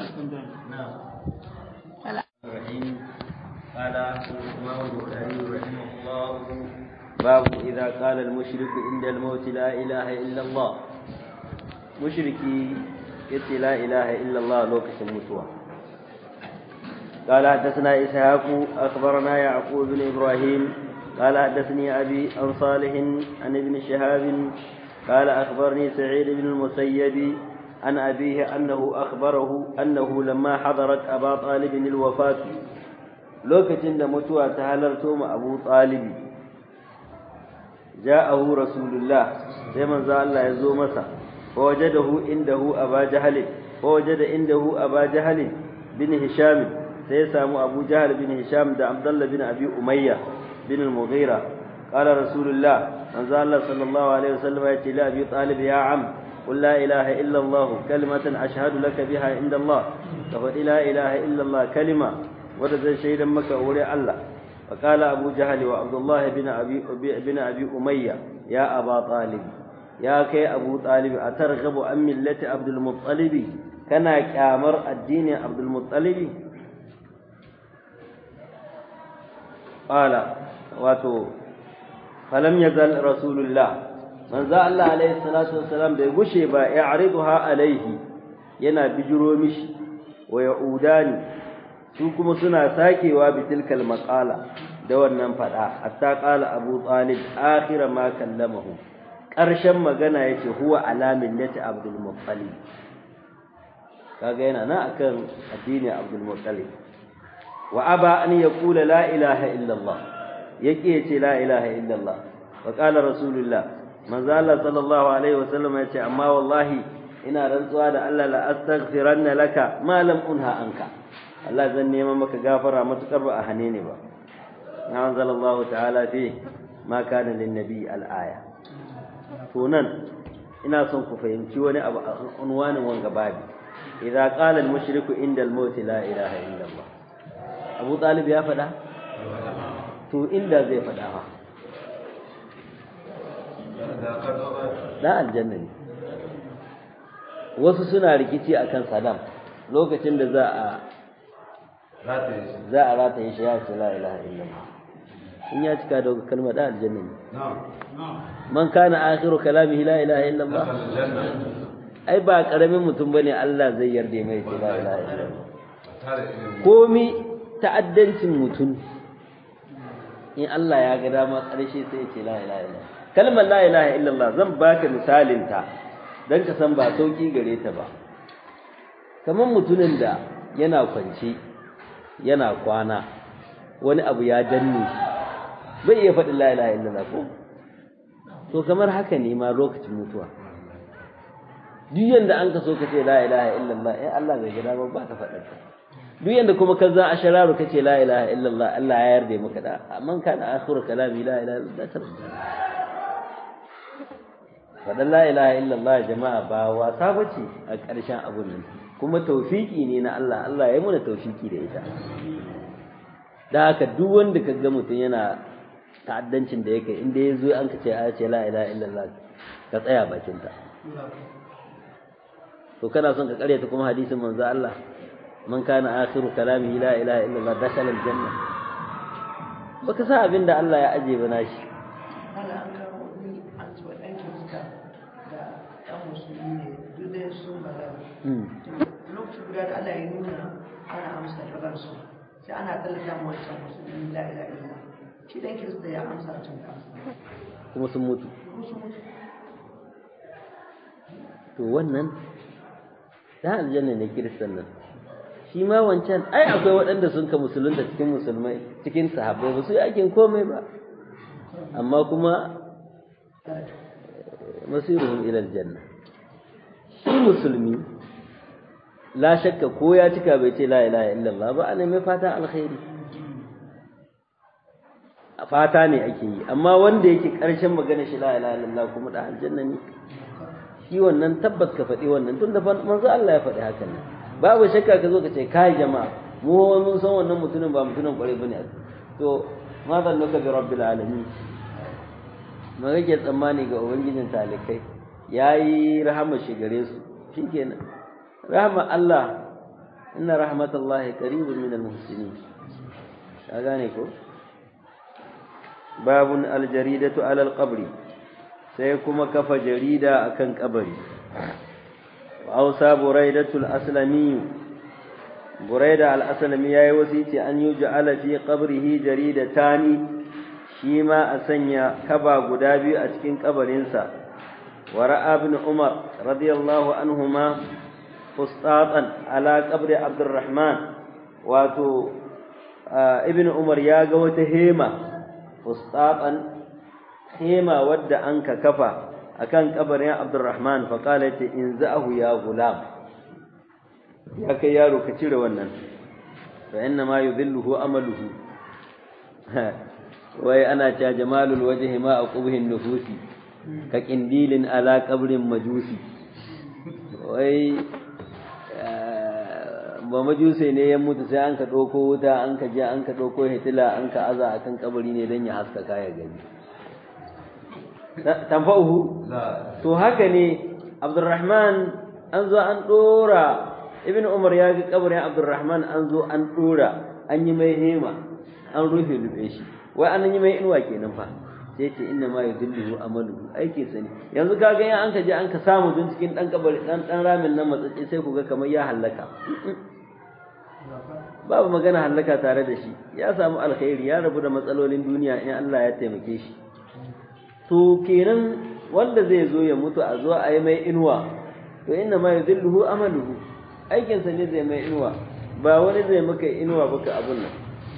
الرحيم قال الإمام البخاري رحمه الله باب إذا قال المشرك عند الموت لا إله إلا الله مشركي يتي لا إله إلا الله لوكس المتوى قال حدثنا إسحاق أخبرنا يعقوب بن إبراهيم قال حدثني أبي عن صالح عن ابن شهاب قال أخبرني سعيد بن المسيب عن أبيه أنه أخبره أنه لما حضرت أبا طالب الوفاة لوكتين متوى تهلرتم أبو طالب جاءه رسول الله زمن ذا الله يزو مسا فوجده عنده أبا جهل فوجد عنده أبا جهل بن هشام سيسامو أبو جهل بن هشام دا عبد الله بن أبي أمية بن المغيرة قال رسول الله من ذا الله صلى الله عليه وسلم يأتي لأبي طالب يا عم قل لا إله إلا الله كلمة أشهد لك بها عند الله فقل لا إله إلا الله كلمة ورد شيئا مك أولي الله فقال أبو جهل وعبد الله بن أبي, بن أبي أمية يا أبا طالب يا كي أبو طالب أترغب عن ملة عبد المطلب كان كامر الدين عبد المطلب قال واتو فلم يزل رسول الله manzo Allah alaihi salatu wassalam bai gushe ba ya ariduha alaihi yana bijiro mishi wa yaudani su kuma suna sakewa bitilkal maqala da wannan fada hatta qala abu talib akhir ma kallamahu karshen magana yace huwa ala millati abdul muttalib kaga yana nan akan addini abdul muttalib wa aba an yaqula la ilaha illa allah yake yace la ilaha illa allah wa qala rasulullah manzo Allah sallallahu alaihi wasallam ya ce amma wallahi ina rantsuwa da Allah la astaghfiranna laka ma lam unha anka Allah zan nema maka gafara matukar ba a hane ne ba na anzalallahu ta'ala fi ma kana lin nabi al aya to nan ina son ku fahimci wani abu a unwanin wanga babi idza qala al mushriku inda al maut la ilaha illa Allah Abu Talib ya faɗa to inda zai faɗa fa da aljanna ne wasu suna rikici akan Saddam lokacin da za a za a rataye shi ya ce la ilaha illallah in ya cika da kalma da aljanna ne man kana akhiru kalamihi la ilaha illallah ai ba karamin mutum bane Allah zai yarda mai ce la ilaha illallah komi ta'addancin mutum in Allah ya ga dama karshe sai ya ce la ilaha illallah kalmar la ilaha illallah zan baka misalin ta dan ka san ba sauki gare ta ba kamar mutumin da yana kwance yana kwana wani abu ya danne shi bai iya faɗin la ilaha illallah ko to kamar haka ne ma lokacin mutuwa duk yanda an ka so ka ce la ilaha illallah eh Allah bai gida ba ba ka faɗin ta duk yanda kuma ka za a shararu ka ce la ilaha illallah Allah ya yarda maka da man kana akhiru kalami la ilaha illallah tarjuma faɗin la ilaha illallah jama'a ba wasa bace a ƙarshen abun nan kuma taufiki ne na Allah Allah ya yi mana taufiki da ita da haka duk wanda ka ga mutum yana ta'addancin da yake inda ya zo an ka ce a ce la ilaha illallah ka tsaya bakin ta to kana son ka karyata kuma hadisin manzo Allah man kana akhiru kalamihi la ilaha illallah dakhala aljanna baka sa abin da Allah ya aje ba nashi lokacin guda da Allah ya nuna ana amsa rabarsu sai ana tallata mu wancan musulmi la ilaha illallah shi dan kirista ya amsa tun kuma sun mutu musu mutu to wannan dan aljanna ne kiristan nan shi ma wancan ai akwai waɗanda sun ka musulunta cikin musulmai cikin sahabbai ba su yi aikin komai ba amma kuma masiruhum ila aljanna shi musulmi la shakka ko ya cika bai ce la ilaha illallah ba ana mai fata alkhairi fata ne ake yi amma wanda yake karshen magana shi la ilaha illallah kuma da aljanna ne shi wannan tabbas ka faɗi wannan tunda manzo Allah ya faɗi hakan nan babu shakka ka zo ka ce kai jama'a mu mun san wannan mutumin ba mutumin kwarai bane to ma zan nuka bi rabbil alamin ma kake tsammani ga ubangijin talikai yayi rahama shi gare su shikenan rahama Allah inna rahmatallahi qaribun min almuhsinin ka gane ko babun aljaridatu ala alqabri sai kuma kafa jarida akan kabari wa ausa buraidatul aslami buraida al-aslami yayi wasiti an yuj'ala fi qabrihi jaridatani shi ma a sanya kaba guda biyu a cikin kabarinsa wa ra'a ibn umar radiyallahu anhuma fustatan ala qabri abdurrahman wato ibn umar ya ga wata hema fustatan hema wadda an ka kafa akan kabarin abdurrahman fa qala in za'ahu ya gulam ya kai yaro ka cire wannan fa inna ma yudhilluhu amaluhu wai ana cewa jamalul wajhi ma aqubhin nufusi ka kindilin ala qabrin majusi wai ba majuse ne ya mutu sai an ka ɗauko wuta an ka je an ka ɗauko hitila an ka aza a kan kabari ne don ya haskaka ya gani tamfa'uhu to haka ne abdurrahman an zo an ɗora ibn umar ya ga kabarin abdurrahman an zo an ɗora an yi mai hema an rufe rufe shi wai an yi mai inuwa kenan fa sai ce inna ma yudilluhu amaluhu aike sani yanzu kaga yan an ka je an ka samu dun cikin dan kabari dan dan ramin nan matsatsi sai ku ga kamar ya halaka babu magana halaka tare da shi ya samu alkhairi ya rabu da matsalolin duniya in Allah ya taimake shi to kenan wanda zai zo ya mutu a zo a yi mai inuwa to inna ma yudilluhu amaluhu aikin sa ne zai mai inuwa ba wani zai maka inuwa baka abun nan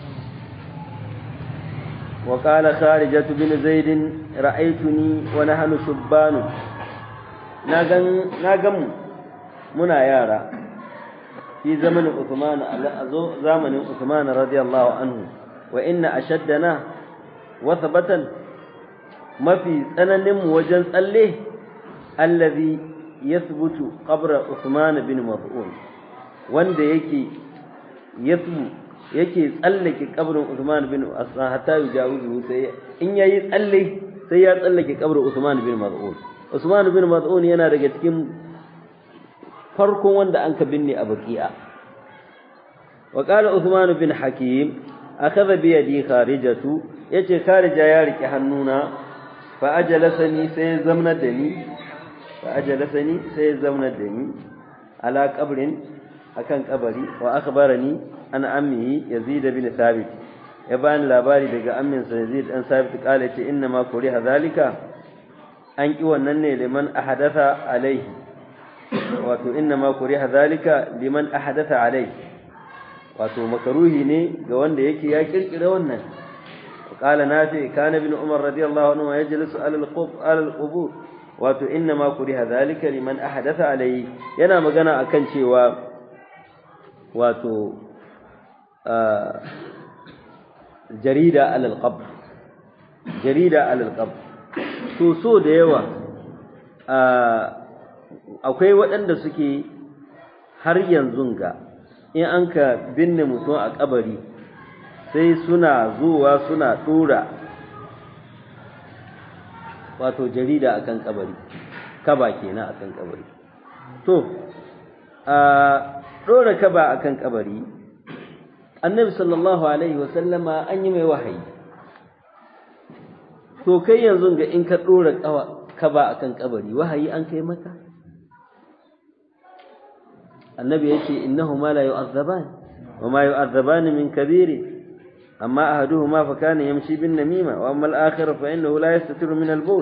وقال خارجة بن زيد رأيتني ونحن شبان ناغن ناغم منا يارا في زمن عثمان زمن عثمان رضي الله عنه وإن أشدنا وثبتا ما في سنن وجن صليه الذي يثبت قبر عثمان بن مظعون wanda yake yathbu yake tsallake kabrin Usman bin Affan hatta yujawizu sai in yayi tsalle sai ya tsallake kabrin Usman bin Maz'un Usman bin Maz'un yana daga cikin farkon wanda an ka binne a Baqi'a wa qala Usman bin Hakim akhadha bi yadi kharijatu yace kharija ya rike hannuna fa ajalasani sai zamna da ni fa ajalasani sai zamna da ni ala qabrin akan kabari wa akhbarani an ammihi yazid bin thabit ya bani labari daga amminsa yazid dan thabit kala ce inna ma kuriha zalika an ki wannan ne liman ahadatha alaihi wato inna ma kuriha zalika liman ahadatha alaihi wato makaruhi ne ga wanda yake ya kirkira wannan قال نافع كان ابن عمر رضي الله عنه يجلس على القب على القبور wato inna ma kuriha zalika liman ahdatha alayhi yana magana akan cewa wato jarida alal qabr jarida alal qabr to so da yawa akwai waɗanda suke har yanzu ga in an ka binne mutum a kabari sai suna zuwa suna ɗora wato jarida akan kabari kaba kenan akan kabari to a ɗora kaba akan kabari annabi sallallahu alaihi wasallama an yi mai wahayi to kai yanzu ga in ka ɗora kaba akan kabari wahayi an kai maka annabi ya ce innahu ma la yu'azzaban wa ma yu'azzaban min kabiri amma ahaduhuma fa kana yamshi bin namima wa amma al-akhar fa innahu la yastatiru min al-bawl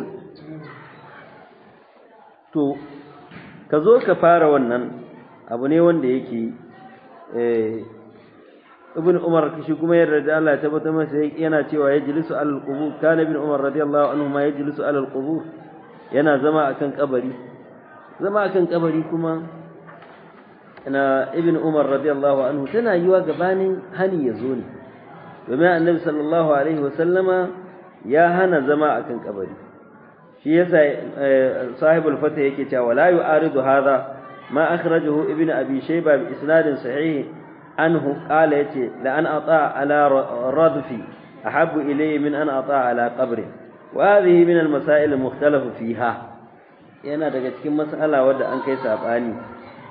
to ka zo ka fara wannan abu ne wanda yake eh ibn umar shi kuma yarda da Allah ya tabbata masa yana cewa yajlisu alal qubur kana ibn umar radiyallahu anhu ma yajlisu alal qubur yana zama akan kabari zama akan kabari kuma na ibn umar radiyallahu anhu tana yiwa gabanin hani ya zo ne domin annabi sallallahu alaihi wasallama ya hana zama akan kabari shi yasa sahibul fata yake cewa la yu'aridu hadha ma akhrajahu ibn abi shayba bi isnadin sahih anhu qala yace la an ata ala radfi ahabbu ilayya min an ata ala qabri wa hadhihi min al masail al mukhtalafu fiha yana daga cikin mas'ala wadda an kai sabani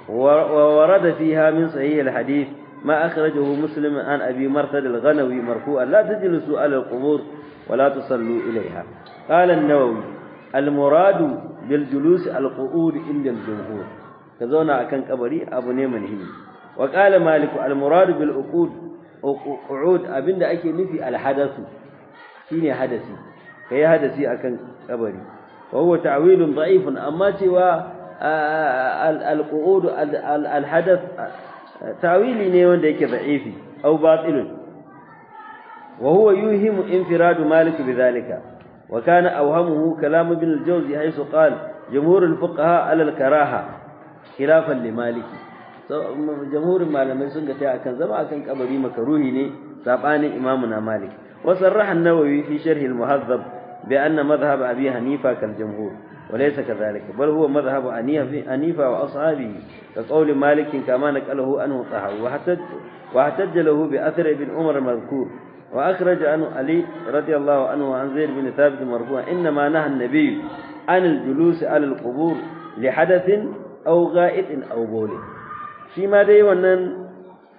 وورد فيها من صحيح الحديث ما أخرجه مسلم عن أبي مرثد الغنوي مرفوعا لا تجلسوا على القبور ولا تصلوا إليها قال النووي المراد بالجلوس القعود عند الجمهور كذونا أكن قبري أبو نيمن هي وقال مالك المراد بالعقود قعود أبن أكي نفي الحدث شيني حدثي كي حدثي أكن قبري وهو تعويل ضعيف أما سوى القعود الحدث تعويلي ne wanda yake da'ifi aw batilun wa huwa yuhimu infiradu malik bidhalika wa kana awhamuhu kalam ibn al-jawzi haythu qala jumhur al-fuqaha ala al-karaha khilafan li malik so jumhur malamai sun ga tai akan zama akan kabari makaruhi ne sabanin imamu na malik wa sarraha an-nawawi fi sharh al-muhazzab bi anna madhhab abi hanifa kal jumhur وليس كذلك بل هو مذهب أنيفة وأصحابه كقول مالك كما نقله أنه طهر واحتج, واحتج له بأثر ابن عمر المذكور وأخرج عنه علي رضي الله عنه عن زيد بن ثابت مرفوعا إنما نهى النبي عن الجلوس على القبور لحدث أو غائط أو بول فيما دي ونن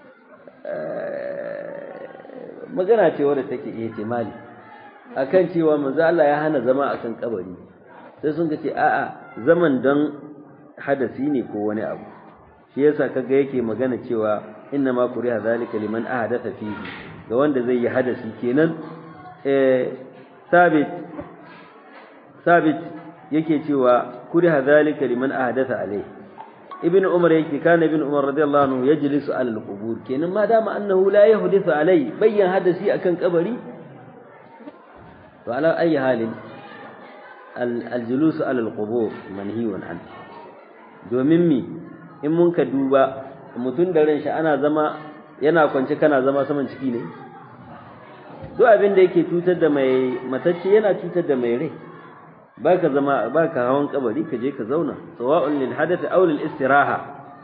magana ce wadda take ihtimali akan cewa manzo Allah ya hana zama akan kabari sai sun ce a'a zaman don hadasi ne ko wani abu shi yasa kaga yake magana cewa inna ma kuriha zalika liman ahadatha fihi ga wanda zai yi hadasi kenan eh sabit sabit yake cewa kuriha zalika liman ahadatha alai ibn umar yake kana ibn umar radiyallahu anhu yajlisu ala al-qubur kenan ma dama annahu la yahdithu alai bayyan hadasi akan kabari to ala ayi halin aljulusu alal qubur manhiyun an domin mi in mun ka duba mutum da ran shi ana zama yana kwance kana zama saman ciki ne duk abin da yake cutar da mai matacce yana cutar da mai rai baka zama baka hawan kabari ka je ka zauna sawa'un lil hadath aw lil istiraha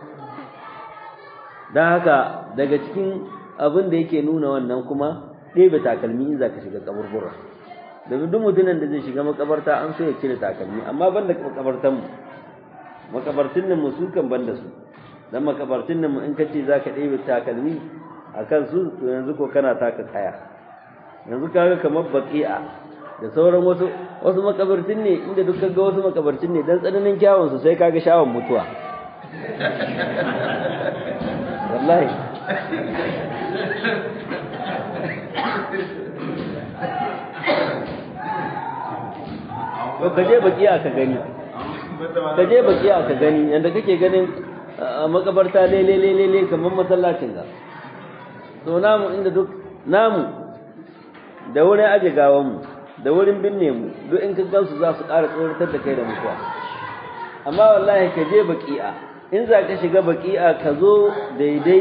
dan haka daga cikin abin da yake nuna wannan kuma ɗebe takalmi in zaka shiga kaburbura domin duk mutumin da zai shiga makabarta an so ya cire takalmi amma ban da makabartan mu makabartun nan mu su kan ban da su dan makabartun nan mu in kace zaka ɗebe takalmi akan su to yanzu ko kana taka kaya yanzu kaga kamar baqi'a da sauran wasu wasu makabartun ne inda duk kaga wasu makabartun ne dan tsananin kyawun su sai kaga shawon mutuwa wallahi to kaje bakiya ka gani kaje bakiya ka gani yanda kake ganin makabarta lele lele lele kamar masallacin ga to namu inda duk namu da wurin aje gawan mu da wurin binne mu duk in ka gansu za su ƙara tsoratar da kai da mutuwa amma wallahi ka je baki'a in za ka shiga baki'a ka zo daidai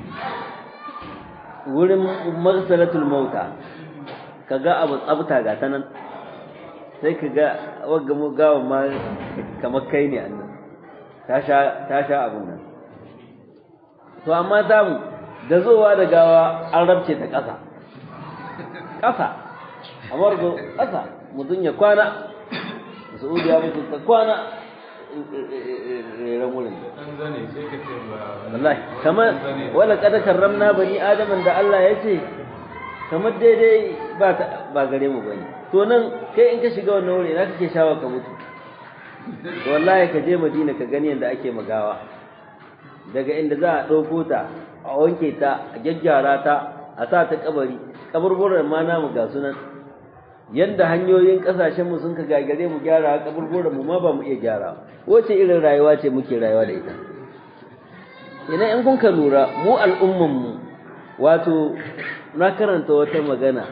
wurin marsalatul mauta ka ga abu tsabta ga ta nan sai ka ga wagga mu gawan ma kamar kai ne annan ta sha ta sha abun nan to amma zamu da zowa da gawa an rabce ta ƙasa ƙasa amar go ƙasa mutum ya kwana Saudi ya mutu ta kwana reren wurin wallahi kamar wala kada karramna bani adaman da Allah ya ce kamar daidai ba ba gare mu bane to nan kai in ka shiga wannan wuri na kake shawa ka mutu to wallahi ka je Madina ka gani yanda ake magawa daga inda za a dauko ta a wanke ta a gyaggyara ta a sa ta kabari kaburburan ma namu ga sunan yanda hanyoyin kasashen mu sun ka gagare mu gyara kaburburan mu ma ba mu iya gyara wace irin rayuwa ce muke rayuwa da ita ina in kun ka lura mu al'umman mu wato na karanta wata magana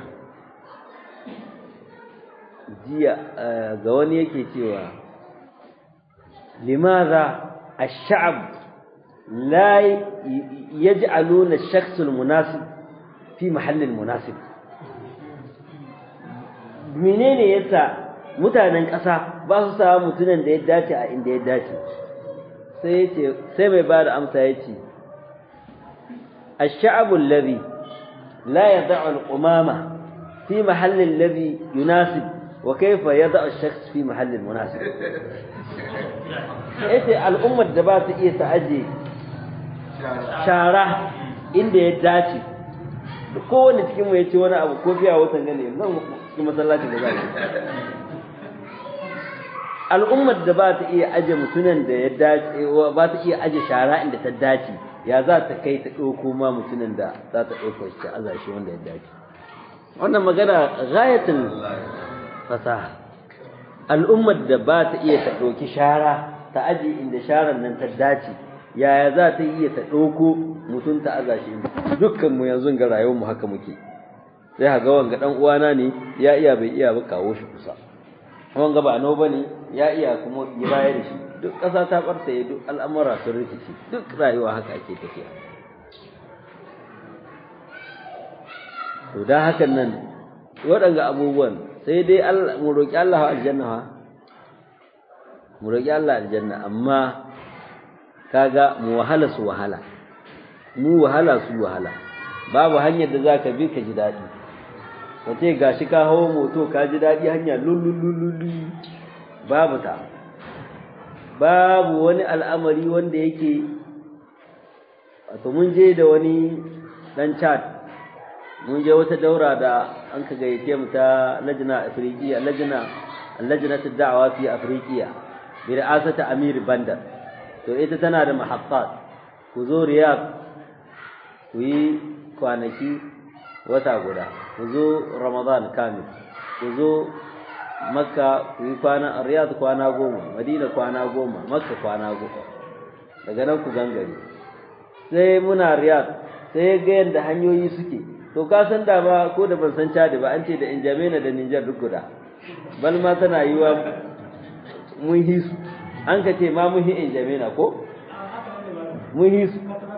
jiya ga wani yake cewa limadha ash-sha'b la yaj'aluna ash-shakhs al-munasib fi mahall al-munasib menene yasa mutanen ƙasa ba su sa mutunan da ya dace a inda ya dace sai yace sai mai bada amsa yace ash-sha'b alladhi la yad'u al-qumama fi mahall alladhi yunasib wa kaifa yada ash-shakhs fi mahallin munasib yace al'ummar da ba ta iya ta aje shara inda ya dace kowane cikin mu yace wani abu ko fiya watan gane zan cikin masallaci da zai al'ummar da ba ta iya aje mutunan da ya dace ba ta iya aje shara inda ta dace ya za ta kai ta ɗauko ma mutumin da za ta ɗauko shi a shi wanda ya dace wannan magana gayatin fasaha al'ummar da ba ta iya ta ɗauki shara ta aje inda sharar nan ta dace yaya za ta iya ta ɗauko mutum ta aza shi dukkan mu yanzu ga rayuwar mu haka muke sai ha ga wanga dan uwana ne ya iya bai iya ba kawo shi kusa wanga ba no bane ya iya kuma yi baya da shi duk ƙasa ta ɓartaye duk al'amura sun rikici duk rayuwa haka ake tafiya to da hakan nan waɗanga abubuwan sai dai mu roƙi Allah aljanna ha mu roƙi Allah aljanna amma kaga mu wahala su wahala mu wahala su wahala babu hanyar da zaka bi ka ji daɗi kace gashi ka hawo moto ka ji daɗi hanya lululululu babu ta babu wani al'amari wanda yake wato mun je da wani dan chat mun je wata daura da an ka gayyace mu ta lajna afriqiya lajna lajnatu da'wa fi afriqiya bi ra'asati amir bandar to ita tana da mahaffat ku zo riyad ku yi kwanaki wata guda ku zo ramadan kamil ku zo makka ku yi kwana riyad kwana goma madina kwana goma makka kwana goma daga nan ku gangare sai muna riyad sai ga yadda hanyoyi suke to ka san da ba ko da ban san cadi ba an ce da injamena da ninjar duk guda bal ma tana yi wa mun hisu an ka ce ma mun hi injamena ko mun hisu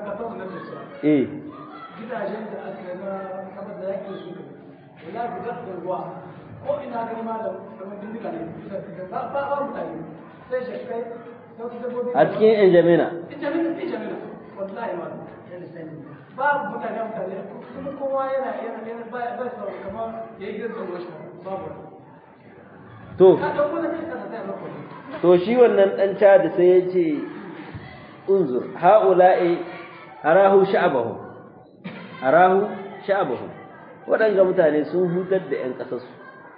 eh gidajen da aka yi na kamar da yake su wala guda da ruwa ko ina gani ma da kamar dindiga ne ba ba ba mutane sai shi kai sai su dabbobi a cikin injamena injamina injamina wallahi ma babu mutane mutane kuma kowa yana yana yana ba ba sa kamar yayi gidan ruwa shi babu to ka dauko da kai ka sai mako to shi wannan dan cadi sai ya ce unzur haula'i arahu sha'abahu arahu sha'abahu waɗanga mutane sun hutar da ƴan ƙasarsu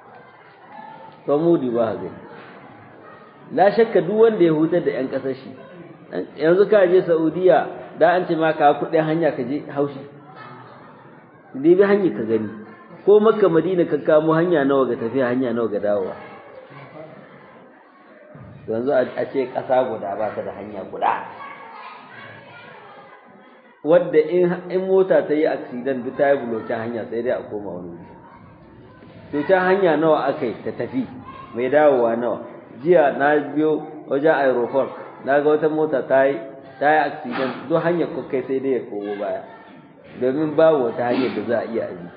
to mudi ba ga la shakka duk wanda ya hutar da ƴan ƙasar shi yanzu ka je Saudiya da an ce ma ka kuɗin hanya ka je haushi dai bi hanya ka gani ko Makka Madina ka kamo hanya nawa ga tafiya hanya nawa ga dawowa yanzu a ce ƙasa guda ba ta da hanya guda wadda in mota ta yi accident duk ta yi bulokin hanya sai dai a koma wani wuri to ta hanya nawa aka yi ta tafi mai dawowa nawa jiya na biyo wajen aeroport na ga wata mota ta yi ta yi accident duk hanyar kai sai dai ya komo baya domin babu wata hanyar da za a iya abi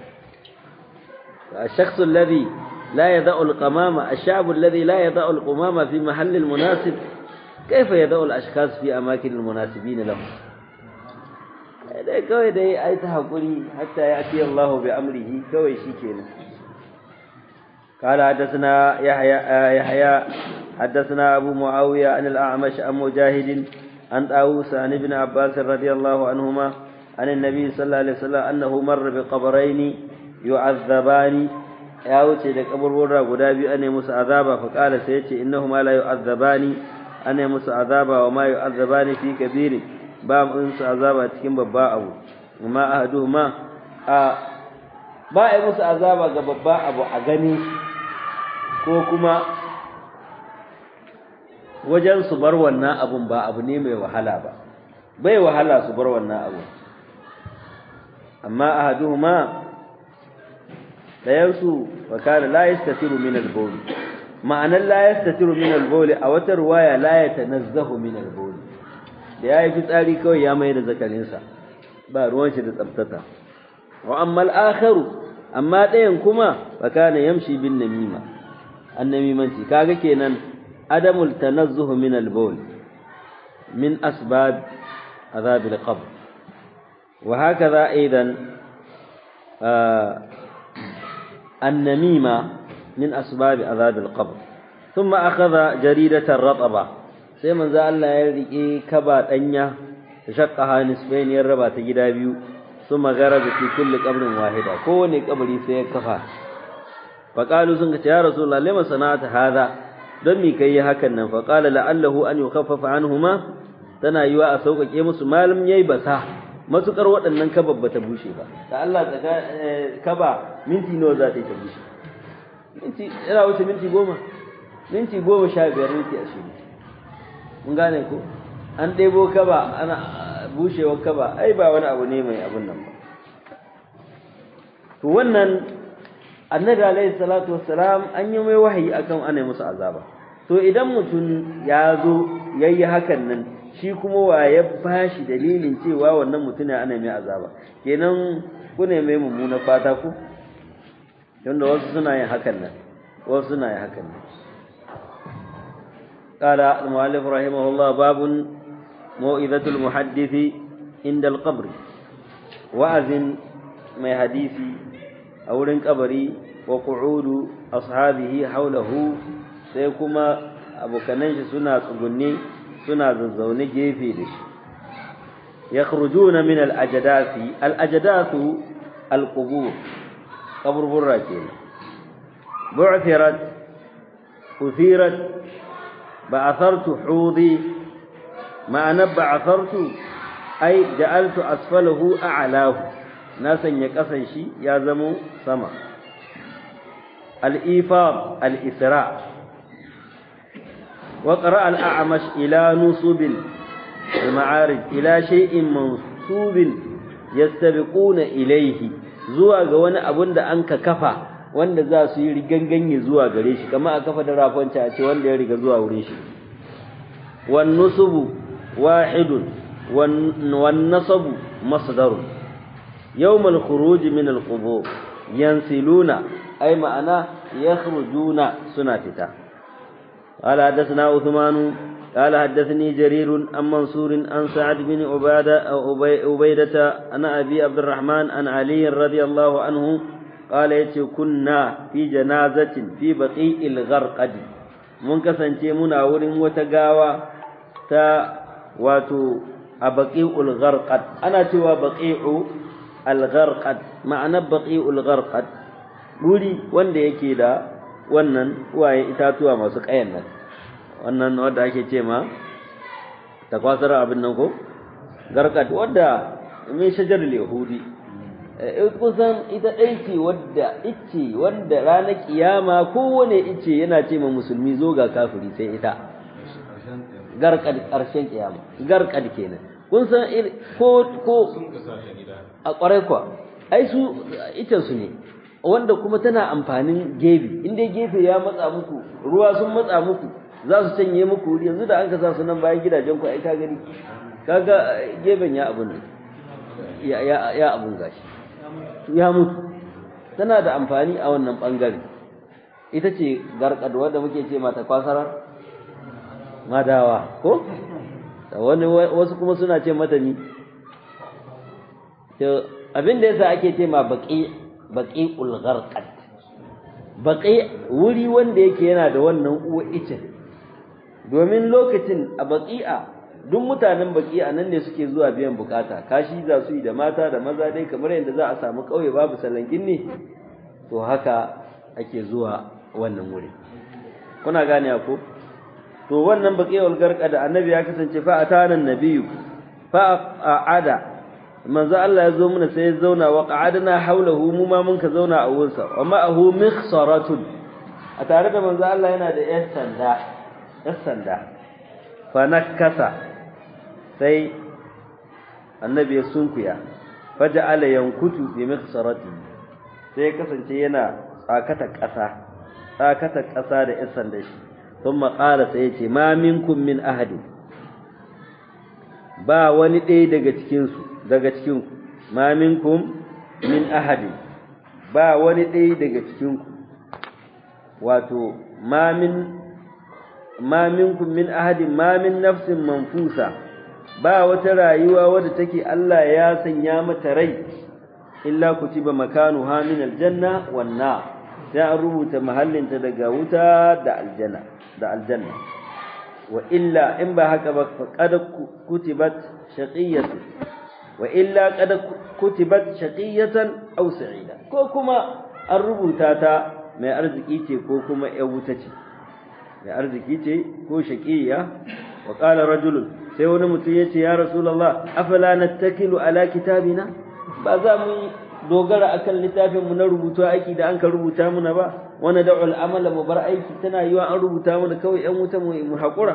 الشخص الذي لا يضع القمامة الشعب الذي لا يضع القمامة في محل المناسب كيف يضع الأشخاص في أماكن المناسبين لهم dai kawai dai ai ta hakuri hatta ya ati Allah bi amrihi kawai shikenan قال حدثنا يحيى يحيى حدثنا أبو معاوية عن الأعمش عن مجاهد عن طاووس عن ابن عباس رضي الله عنهما عن النبي صلى الله عليه وسلم أنه مر بقبرين يعذبان ya wuce da kaburburra guda biyu ana musu azaba fa qala sai yace innahuma la yu'azzabani ana musu azaba wa ma yu'azzabani fi kabiri ba mun su azaba cikin babba abu amma ahaduhuma a ba ai musu azaba ga babba abu a gani ko kuma wajen su bar wannan abun ba abu ne mai wahala ba bai wahala su bar wannan abu amma ahaduhuma dayansu wa kana la yastatiru min al-bawl ma'anar la yastatiru min al-bawl a wata ruwaya la yatanazzahu min al-bawl da yayi fitsari kawai ya mai da zakarinsa ba ruwan shi da tsabtata wa amma al-akharu amma dayan kuma wa kana yamshi bin namima annamimanci kaga kenan adamul tanazzuhu min al-bawl min asbab azab al-qabr wa hakaza aidan النميمة min asbab azab al-qabr thumma akhadha jaridatan rataba sai manzo Allah ya rike kaba danya shaqqaha nisbayn ya raba ta gida biyu thumma garaba fi kulli qabrin wahida kowane kabari sai ya kafa faqalu sun ce ya rasulullah lima sana'ata hadha don mi kai hakan nan faqala la'allahu an yukhaffafa anhuma tana yiwa a sauƙaƙe musu malam yayi basa matukar waɗannan kaba ba ta bushe ba da Allah tsaka kaba minti nawa za ta yi ta bushe minti ina wuce minti goma minti goma sha biyar minti ashirin mun gane ko an ɗebo kaba ana bushewar kaba ai ba wani abu ne mai abun nan ba to wannan annabi alaihi salatu wassalam an yi mai wahayi akan ana musu azaba to idan mutum ya zo yayi hakan nan shi kuma wa ya bashi dalilin cewa wannan mutum ana mai azaba kenan ku ne mai mummuna fata ku tunda wasu suna yin hakan nan wasu suna yin hakan nan قال المؤلف رحمه الله باب موئذة المحدث عند القبر وأذن ما حديثي أولن قبري وقعود أصحابه حوله سيكما أبو كننش سنة تقني suna zazzaune gefe da shi yakhrujuna min al-ajdathi al-ajdathu al-qubur kaburburra kenan bu'thirat uthirat ba'athartu hudi ma'ana ba'athartu ay ja'altu asfalahu a'lahu na sanya kasan shi ya zamo sama al-ifad al-isra' وقرأ الأعمش إلى نصب المعارج إلى شيء منصوب يستبقون إليه zuwa ga wani abun da an ka kafa wanda za su yi riganganye zuwa gare shi kamar a kafa da rafonci a ce wanda ya riga zuwa wurin shi wan nusubu wahidun wan nasabu masdarun yawmal khuruj min al qubur yansiluna ay ma'ana yakhrujuna suna fita قال حدثنا عثمان قال حدثني جرير عن منصور عن سعد بن عبادة أو عبيدة عن أبي عبد الرحمن عن علي رضي الله عنه قال يتي كنا في جنازة في بقيء الغرقد mun kasance muna wurin wata gawa ta wato a baqi'ul gharqad ana cewa baqi'u al gharqad ma'ana baqi'ul gharqad guri wanda yake da wannan waye itatuwa masu ƙayan nan wannan wanda ake ce ma takwasar abin nan ko garkat wadda min shajar yahudi kusan ita ɗai ce wadda ice wanda ranar kiyama kowane ice yana ce ma musulmi zo ga kafiri sai ita garkad ƙarshen kiyama garkad kenan kun san ko ko a ƙwarai kwa ai su icen su ne wanda kuma tana amfanin gefe in dai gefe ya matsa muku ruwa sun matsa muku za su canye muku wuri yanzu da an ka sa su nan bayan gidajen ku ai ka gani kaga gefen ya abun ya ya ya abun gashi ya mutu tana da amfani a wannan bangare ita ce garkad wanda muke ce mata kwasarar madawa ko wani wasu kuma suna ce mata ni to abin da yasa ake ce ma baqi baqi'ul gharqad baqi wuri wanda yake yana da wannan uwa icin domin lokacin a baqi'a duk mutanen baqi'a nan ne suke zuwa biyan bukata kashi za su yi da mata da maza dai kamar yadda za a samu kauye babu salangin ne to haka ake zuwa wannan wuri kuna gane ko to wannan baqi'ul gharqad annabi ya kasance fa atana nabiyyu fa a'ada manzo Allah ya zo mana sai ya zauna wa qa'adna haulahu mu ma mun ka zauna a wurinsa wa ma'ahu mikhsaratun a tare da manzo Allah yana da yar sanda yar sanda fa nakasa sai annabi ya sunkuya faja'ala yankutu bi mikhsarati sai ya kasance yana tsakata ƙasa tsakata ƙasa da yar sanda shi thumma qala sai ya ce ma minkum min ahadin ba wani ɗaya daga cikinsu daga cikin ma minkum min ahadin ba wani ɗaya daga cikinku wato ma min ma minkum min ahadin ma min nafsin manfusa ba wata rayuwa wadda take Allah ya sanya mata rai illa kutiba makanuha min aljanna wan nar sai an rubuta mahallinta daga wuta da aljanna da aljanna wa illa in ba haka ba qad kutibat shaqiyatu wa illa qad kutibat shaqiyatan aw sa'ida ko kuma an rubuta ta mai arziki ce ko kuma ƴan wuta ce mai arziki ce ko shaqiya wa qala rajulun sai wani mutum yace ya rasulullah afala nattakilu ala kitabina ba za mu dogara akan littafin mu na rubutu aiki da an ka rubuta muna ba wani da'ul amala mu bar aiki tana yiwa an rubuta mana kawai ƴan wuta mu mu hakura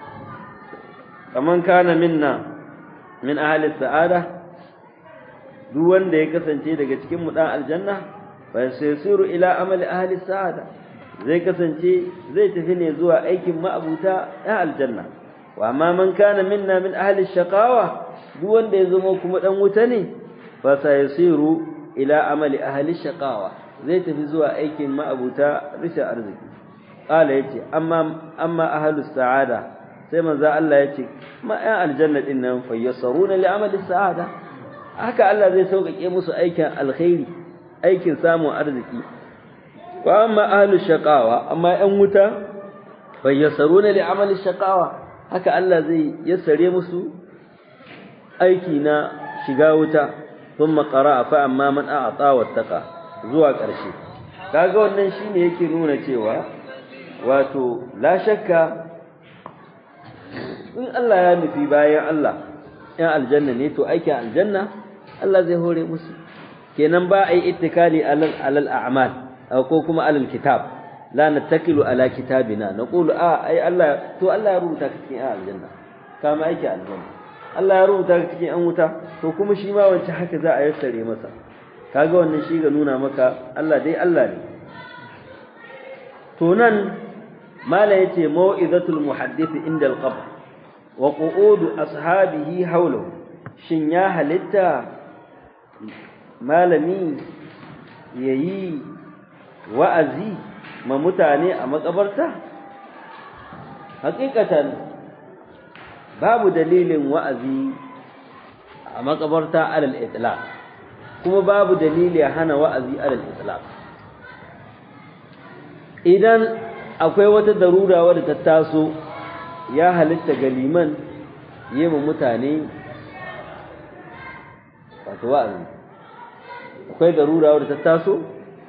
kaman kana minna min ahli sa'ada duk wanda ya kasance daga cikin mu dan aljanna fa sayasiru ila amali ahli sa'ada zai kasance zai tafi ne zuwa aikin ma'abuta ya aljanna wa amma man kana minna min ahli shaqawa duk wanda ya zama kuma dan wuta ne fa sayasiru ila amali ahli shaqawa zai tafi zuwa aikin ma'abuta rishin arziki qala yace amma amma ahli sa'ada sai manzo Allah yace ma ya aljanna din nan fa yasaruna li amali sa'ada haka Allah zai sauƙaƙe musu aikin alkhairi aikin samun arziki wa amma ahli shaqawa amma yan wuta fa yasaruna li amali shaqawa haka Allah zai yassare musu aiki na shiga wuta thumma qara'a fa amma man a'ta wattaqa zuwa ƙarshe kaga wannan shine yake nuna cewa wato la shakka in Allah ya nufi bayan Allah yan aljanna ne to aikin aljanna Allah zai hore musu kenan ba a yi ittikali alal alal a'mal ko kuma alal kitab la nattakilu ala kitabina naqulu a ai Allah to Allah ya rubuta ka cikin aljanna kama aiki aljanna Allah ya rubuta ka cikin an wuta to kuma shi ma wancan haka za a yassare masa kaga wannan shi ga nuna maka Allah dai Allah ne to nan mala yace mau'izatul muhaddith inda al-qabr wa qu'udu ashabihi hawlahu shin ya halitta malami yayi wa'azi ma mutane a makabarta hakikatan babu dalilin wa'azi a makabarta alal itlaq kuma babu dalili hana wa'azi alal itlaq idan akwai wata darura wadda ta taso ya halitta ga liman yema mutane wato wa'azi akwai darura wadda ta taso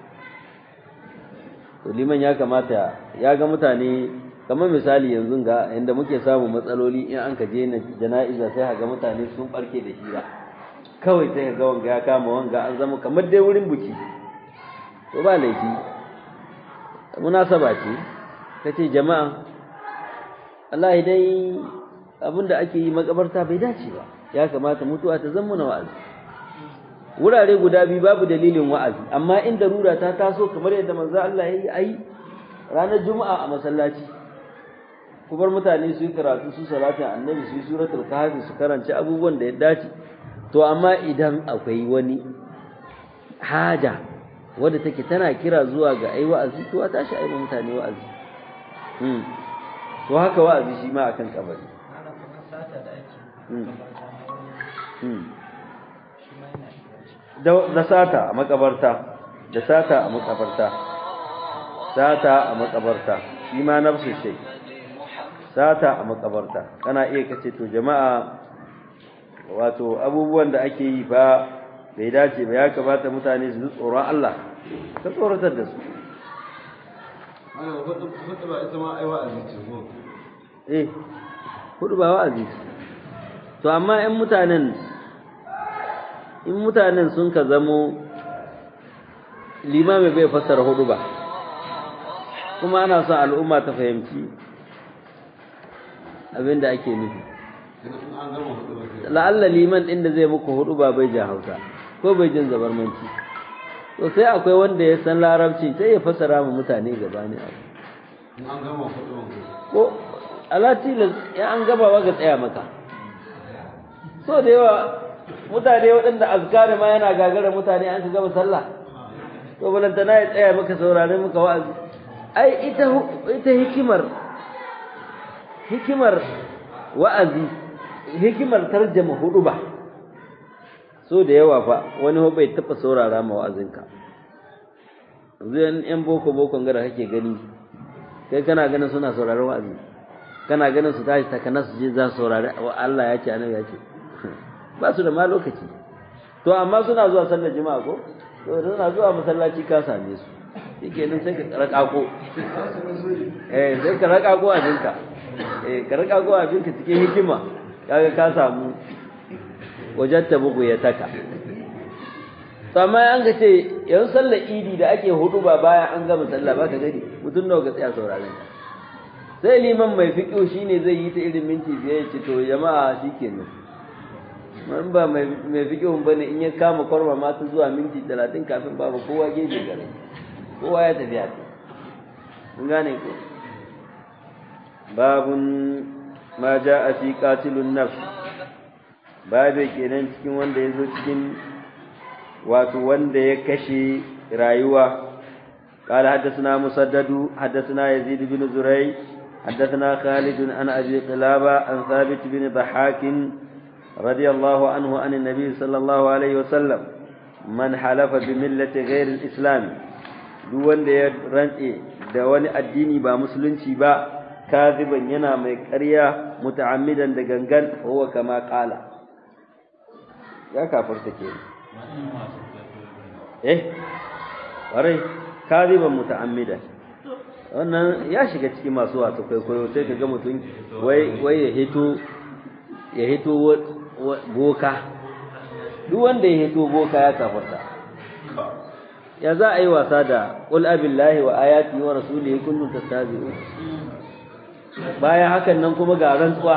to liman ya kamata ya ga mutane kamar misali yanzu ga inda muke samun matsaloli in an ka je na jana'iza sai ga mutane sun barke da hira kawai sai ga wanga ya kama wanga an zama kamar dai wurin buki to ba laifi munasaba ce kace jama'a Allah dai abinda ake yi makabarta bai dace ba ya kamata mutuwa ta zama na wa'azi wurare guda biyu babu dalilin wa'azi amma in darura ta taso kamar yadda manzo Allah yayi ai ranar juma'a a masallaci ku bar mutane su yi karatu su salatin annabi su yi suratul kahfi su karanci abubuwan da ya dace to amma idan akwai wani haja wadda take tana kira zuwa ga ai wa'azi to a tashi ai mutane wa'azi hmm to haka wa'azi shi ma akan kabari hmm da sata a makabarta da sata a makabarta sata a makabarta shi ma nafsu shay sata a makabarta kana iya kace to jama'a wato abubuwan da ake yi fa bai dace ba ya kamata mutane su tsoron Allah ka tsoratar da su eh hudu ba wa'azi to amma in mutanen in mutanen sun ka zamo limami bai fassara hudu ba kuma ana son al'umma ta fahimci abin da ake nufi la'alla liman ɗin da zai muku hudu ba bai jan hausa ko bai jin zabarmanci to sai akwai wanda ya san larabci sai ya fassara ma mutane gaba ne abu ko alatilas ya an gaba wa ga tsaya maka so da yawa mutane waɗanda azkari ma yana gagara mutane an ka gama sallah to balantana ya tsaya maka saurare maka wa'azi ai ita ita hikimar hikimar wa'azi hikimar tarjama hudu ba so da yawa fa wani bai taba saurara ma wa'azinka zai yan boko bokon gara kake gani kai kana ganin suna sauraron wa'azi kana ganin su tashi takana su je za su saurari Allah ya ce annabi ya ce ba su da ma lokaci to amma suna zuwa sallar juma'a ko to suna zuwa masallaci ka same su yake nan sai ka rakako eh sai ka rakako abinka eh ka rakako abinka cikin hikima kaga ka samu wajatta bugu ya taka amma an ka ce yanzu sallar idi da ake hudu ba bayan an gama sallah ba ka gani mutum nawa ka tsaya sauraron ka sai liman mai fiƙo shine zai yi ta irin minti biyar ya ce to jama'a shikenan man ba mai fiƙo ba ne in ya kama kwarma mata zuwa minti talatin kafin babu kowa gefe gare kowa ya tafi haka mun gane ko babun ma a fi qatilun nafs babu kenan cikin wanda ya zo cikin wato wanda ya kashe rayuwa قال حدثنا مسدد حدثنا يزيد بن زريع حدثنا خالد عن أبي قلابة عن ثابت بن ضحاك رضي الله عنه عن النبي صلى الله عليه وسلم من حلف بملة غير الإسلام دون رنئ دواني الديني با مسلنشي با كاذبا ينا ميكريا متعمدا دغنغن هو كما قال يا كافر تكين eh warai kadiban muta'ammidan wannan ya shiga cikin masu wato kwaikwayo sai ka ga mutum wai wai ya hito ya hito boka duk wanda ya hito boka ya kafarta ya za a yi wasa da qul abillahi wa ayati wa rasulihi kuntum tastazi'un bayan hakan nan kuma ga rantsuwa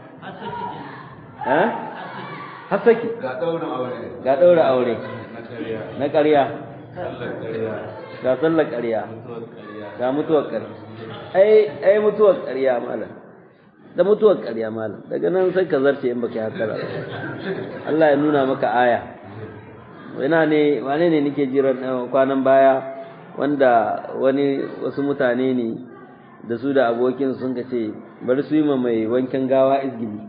eh hasaki ga daura aure ga daura aure na ƙarya ga sallar ƙarya ga mutuwar ƙarya ai ai mutuwar ƙarya malam da mutuwar ƙarya malam daga nan sai ka zarce in baka yi hakara Allah ya nuna maka aya ina ne wane ne nake jiran kwanan baya wanda wani wasu mutane ne da su da abokin sun ka ce bari su yi ma mai wankan gawa izgili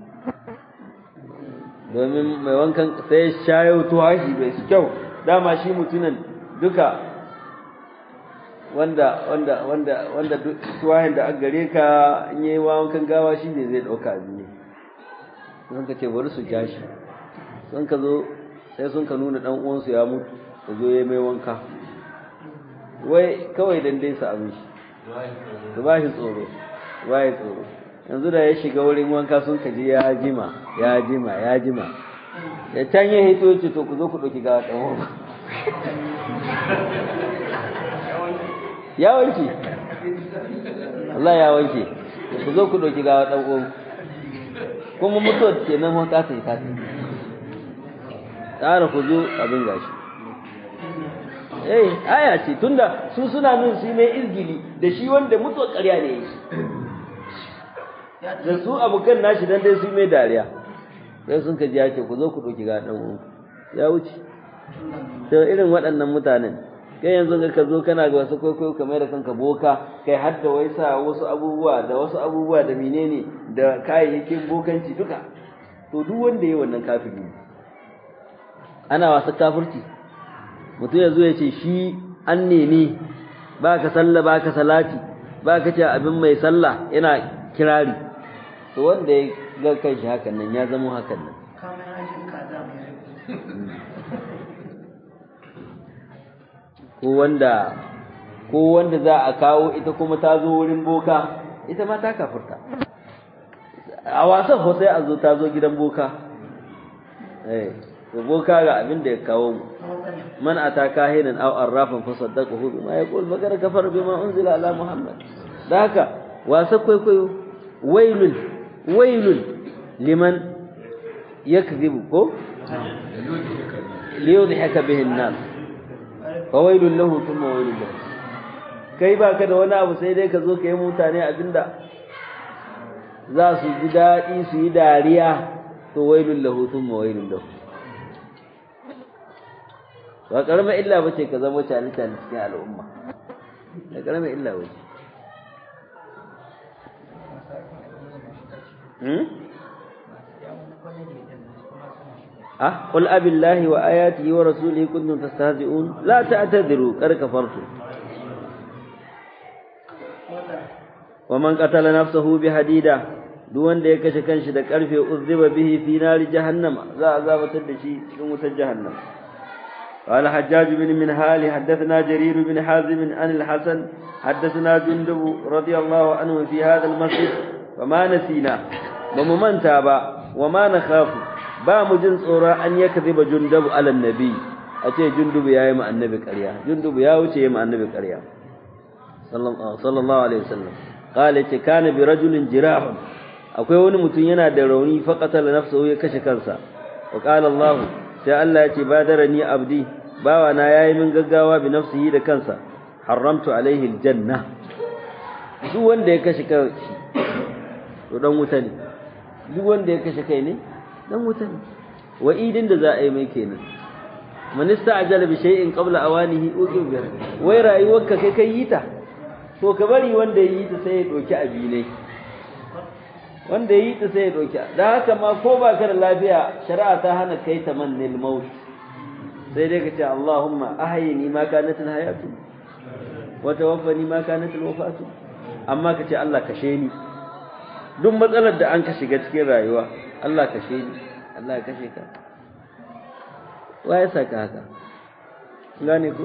domin mai wankan sai shayo tuwashi bai su kyau dama shi mutunan duka wanda wanda wanda wanda tuwahin da aka gare ka in yayi wankan gawa shi ne zai dauka ne sun ka ce bari su ja shi sun ka zo sai sun ka nuna dan uwansu ya mutu da zo yayi mai wanka wai kawai dan dai su abin shi su ba shi tsoro ba shi tsoro yanzu da ya shiga wurin wanka sun ka ji ya jima ya jima ya jima ya can ya hito ce to ku zo ku ɗauki gawa ɗan uwanku ya wanke Allah ya wanke ku zo ku ɗauki gawa ɗan uwan kuma mutuwar ke nan mun kasa yi kasa tsara ku zo abin gashi eh aya ce tunda su suna nun su mai izgili da shi wanda mutuwar ƙarya ne yi da su abokan nashi dan dai su mai dariya sai sun kaji ya ce ku zo ku ɗauki gawa ɗan uwan ya wuce to irin waɗannan mutanen kai yanzu ga ka zo kana ga wasu kwaikwayo kamar da kanka boka kai har da wai sa wasu abubuwa da wasu abubuwa da menene da kayayyakin bokanci duka to duk wanda yayi wannan kafiri ana wasa kafirci mutum ya zo ya ce shi an nemi ba ka sallah ba ka salati ba ka ce abin mai sallah yana kirari to wanda ya ga kai shi hakan nan ya zama hakan nan kamar hajjin kaza mai ko wanda ko wanda za a kawo ita kuma ta zo wurin boka ita ma ta kafurta a wasan ko sai a zo ta zo gidan boka eh to boka ga abin da ya kawo mu man ataka hinan aw arrafan fa saddaqahu bima yaqul magana kafar bima unzila ala muhammad da haka wasa kwaikwayo wailul wailul liman yakdhibu ko liyudhika bihi an-nas fawailun lahu thumma wailun lahu kai baka da wani abu sai dai ka zo ka yi mutane abinda za su ji daɗi su yi dariya to wailun lahu thumma wailun lahu ba karamar illa bace ka zama cani cani cikin al'umma da karamar illa bace hmm? أه قل أبي الله وآياته ورسوله كنتم تستهزئون لا تعتذروا قد كفرتم wa man qatala nafsahu bi hadida duk wanda ya kashe kanshi da karfe uzziba bihi fi nari jahannama za a zabatar da shi cikin wutar jahannam قال حجاج بن منهال حدثنا جرير بن حازم عن الحسن حدثنا جندب رضي الله عنه في هذا المسجد وما نسينا بمن تابا وما نخاف با مجن صورا أن يكذب جندب على النبي أتي جندب يا يما النبي قريا جندب يا وجه يما النبي قريا صلى الله عليه وسلم قال كان برجل جراح akwai wani mutum yana da rauni faqatala nafsuhu ya kashe kansa wa qala Allah sai Allah ya ce badarani abdi bawa na yayi min gaggawa bi nafsihi da kansa haramtu alaihi aljanna duk wanda ya kashe kai to dan wuta ne duk wanda ya kashe kai ne dan wuta ne wa'idin da za a yi mai kenan man ista'jala bi shay'in qabla awanihi uqib bi wai rayuwarka kai kai yi ta to ka bari wanda yi ta sai ya doki abinai wanda yi ta sai ya doki da haka ma ko ba ka da lafiya shari'a ta hana kai ta mannil maut sai dai ka ce Allahumma ahyini ma kanat al hayatu wa tawaffani ma kanat al wafatu amma ka ce Allah kashe ni duk matsalar da an ka shiga cikin rayuwa Allah kashe ni Allah ya kashe ka wa ya saka haka gane ku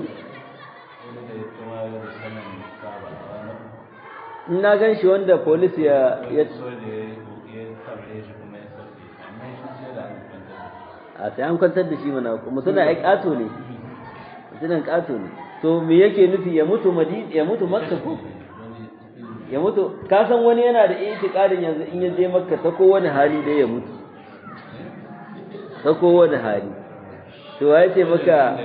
na gan shi wanda polis ya ya a sai an kwantar da shi mana mutum ai kato ne mutumin kato ne to me yake nufi ya mutu madina ya mutu makka ko ya mutu ka san wani yana da itiqadin yanzu in ya je makka ta kowane hali da ya mutu ta kowane hali to ya ce maka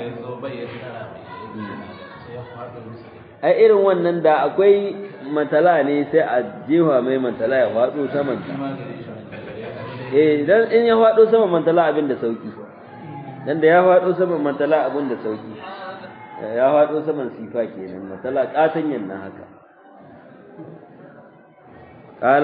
ai irin wannan da akwai matala ne sai a jefa mai matala ya faɗo saman ta eh dan in ya faɗo saman matala abin da sauki dan da ya faɗo saman matala abin da sauki ya faɗo saman sifa kenan matala katanyan nan haka قال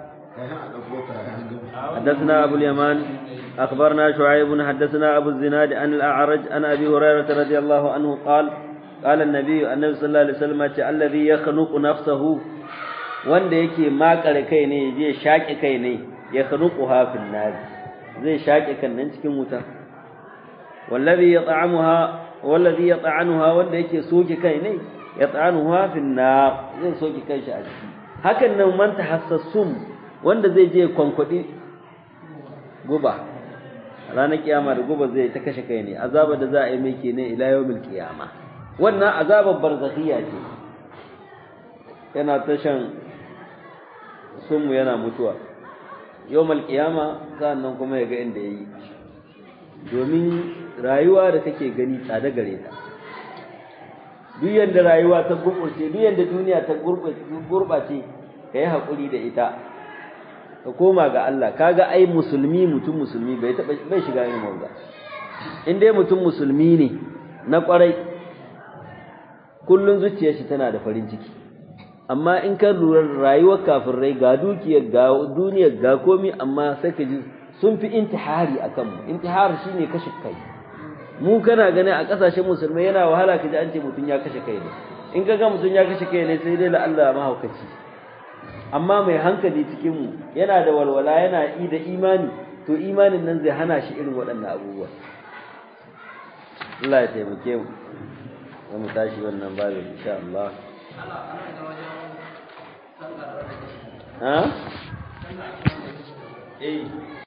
حدثنا أبو اليمان أخبرنا شعيب حدثنا أبو الزناد عن الأعرج عن أبي هريرة رضي الله عنه قال قال النبي النبي صلى الله عليه وسلم الذي يخنق نفسه wanda yake makare kai ne zai shaƙi kai ne ya khanuquha fil nar zai shaƙi kan nan cikin wuta wallazi yat'amuha wallazi yat'anuha wanda yake soke kai ne yat'anuha fil nar zai soke kai shi a ciki hakan nan man tahassasum wanda zai je kwankwadi guba ranar kiyama da guba zai ta kashe kai ne azaba da za a yi mai kenan ila yawmil qiyama wannan azabar barzakhiya ce yana tashan sunmu yana mutuwa yawmal qiyama sannan kuma ya ga inda yayi domin rayuwa da kake gani tsada gare ta duk yanda rayuwa ta gurbace duk yanda duniya ta gurbace gurbace kai hakuri da ita ka koma ga Allah kaga ai musulmi mutum musulmi bai taba bai shiga irin wanda in dai mutum musulmi ne na kwarai kullun zuciyar shi tana da farin ciki amma in ka lura rayuwar kafirai ga dukiyar ga duniyar ga komi amma sai ka ji sun fi intihari akan mu intihar shine kashe kai mu kana gani a kasashen musulmai yana wahala ka ji an ce mutum ya kashe kai ne in ka ga mutum ya kashe kai ne sai dai la Allah mahaukaci amma mai hankali cikin mu yana da walwala yana yi da imani to imanin nan zai hana shi irin waɗannan abubuwa Allah ya taimake mu za mu tashi wannan babu insha Allah ha eh